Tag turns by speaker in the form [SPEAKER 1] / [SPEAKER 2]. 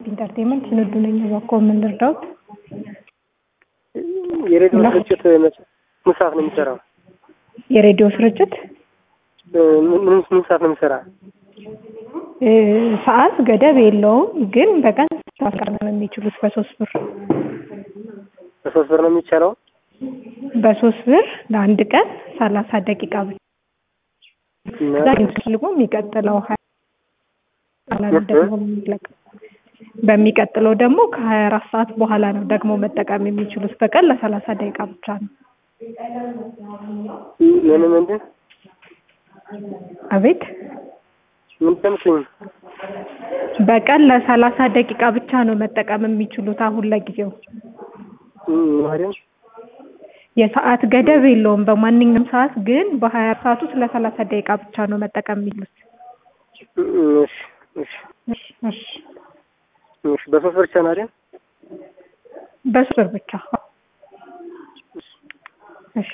[SPEAKER 1] ኢንተርቴንመንት ስንዱ ነኝ። እባክዎ ምን ልርዳዎት?
[SPEAKER 2] የሬዲዮ
[SPEAKER 1] እና?
[SPEAKER 2] ስርጭት መቼ ምን ሰዓት ነው የሚሰራው?
[SPEAKER 1] የሬዲዮ ስርጭት
[SPEAKER 2] ምን ምን ምን ሰዓት ነው የሚሰራ?
[SPEAKER 1] እ፣ ሰዓት ገደብ የለውም፣ ግን በቀን ማስቀረብ ነው የሚችሉት በሶስት ብር
[SPEAKER 2] በሶስት ብር ነው የሚቻለው?
[SPEAKER 1] በሶስት ብር ለአንድ ቀን ሰላሳ ደቂቃ ብቻ ከዛ ፈልጎ የሚቀጥለው ሀያ በኋላ ነው ደግሞ የሚለቀው። በሚቀጥለው ደግሞ ከሀያ አራት ሰዓት በኋላ ነው ደግሞ መጠቀም የሚችሉት በቀን ለሰላሳ ደቂቃ ብቻ ነው።
[SPEAKER 2] ምን ምንድን
[SPEAKER 1] አቤት
[SPEAKER 2] ምን ተምትኝ
[SPEAKER 1] በቀን ለሰላሳ ደቂቃ ብቻ ነው መጠቀም የሚችሉት አሁን ለጊዜው።
[SPEAKER 2] ማሪም
[SPEAKER 1] የሰዓት ገደብ የለውም በማንኛውም ሰዓት ግን በሀያ አራት ሰዓት ውስጥ ለሰላሳ ደቂቃ ብቻ ነው መጠቀም የሚችሉት።
[SPEAKER 2] እሺ እሺ
[SPEAKER 1] እሺ እሺ
[SPEAKER 2] እሺ በሶስት ብር ብቻ ነው አይደል?
[SPEAKER 1] በሶስት ብር ብቻ